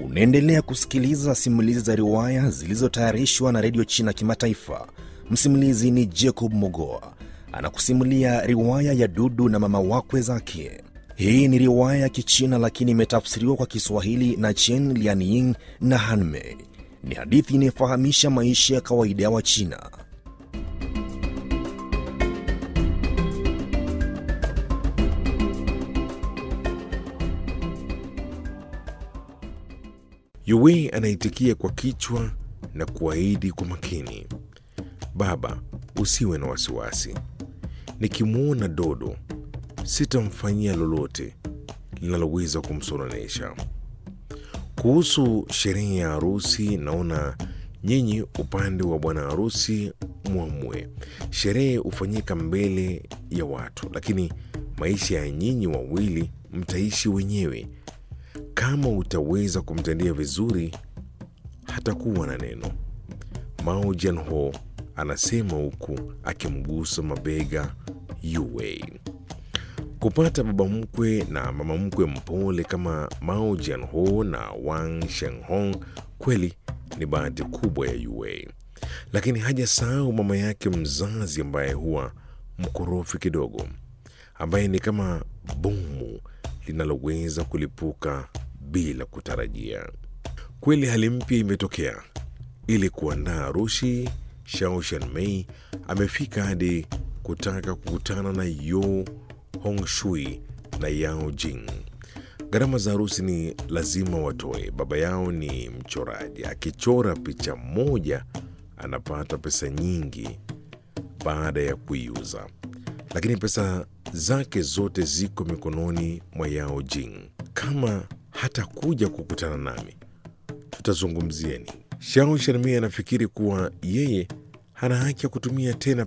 Unaendelea kusikiliza simulizi za riwaya zilizotayarishwa na redio China Kimataifa. Msimulizi ni Jacob Mogoa anakusimulia riwaya ya Dudu na mama wakwe zake. Hii ni riwaya ya Kichina lakini imetafsiriwa kwa Kiswahili na Chen Lianying na Hanmei. Ni hadithi inayofahamisha maisha ya kawaida ya Wachina. Yue anaitikia kwa kichwa na kuahidi kwa makini, baba, usiwe na wasiwasi. Nikimwona Dodo sitamfanyia lolote linaloweza kumsononesha. Kuhusu sherehe ya harusi, naona nyinyi upande wa bwana harusi mwamue. Sherehe hufanyika mbele ya watu, lakini maisha ya nyinyi wawili mtaishi wenyewe. Kama utaweza kumtendea vizuri, hatakuwa na neno. Mao Jianho anasema huku akimgusa mabega Yue. Kupata baba mkwe na mama mkwe mpole kama Mao Jianho na Wang Shenghong kweli ni bahati kubwa ya Yue, lakini hajasahau mama yake mzazi ambaye huwa mkorofi kidogo, ambaye ni kama bomu linaloweza kulipuka bila kutarajia. Kweli hali mpya imetokea. Ili kuandaa harusi, Shao Shanmei amefika hadi kutaka kukutana na Yo Hongshui na Yao Jing. Gharama za harusi ni lazima watoe. Baba yao ni mchoraji, akichora picha moja anapata pesa nyingi baada ya kuiuza, lakini pesa zake zote ziko mikononi mwa Yao Jing. Kama hatakuja kukutana nami, tutazungumzieni. Shao Sharmia anafikiri kuwa yeye hana haki ya kutumia tena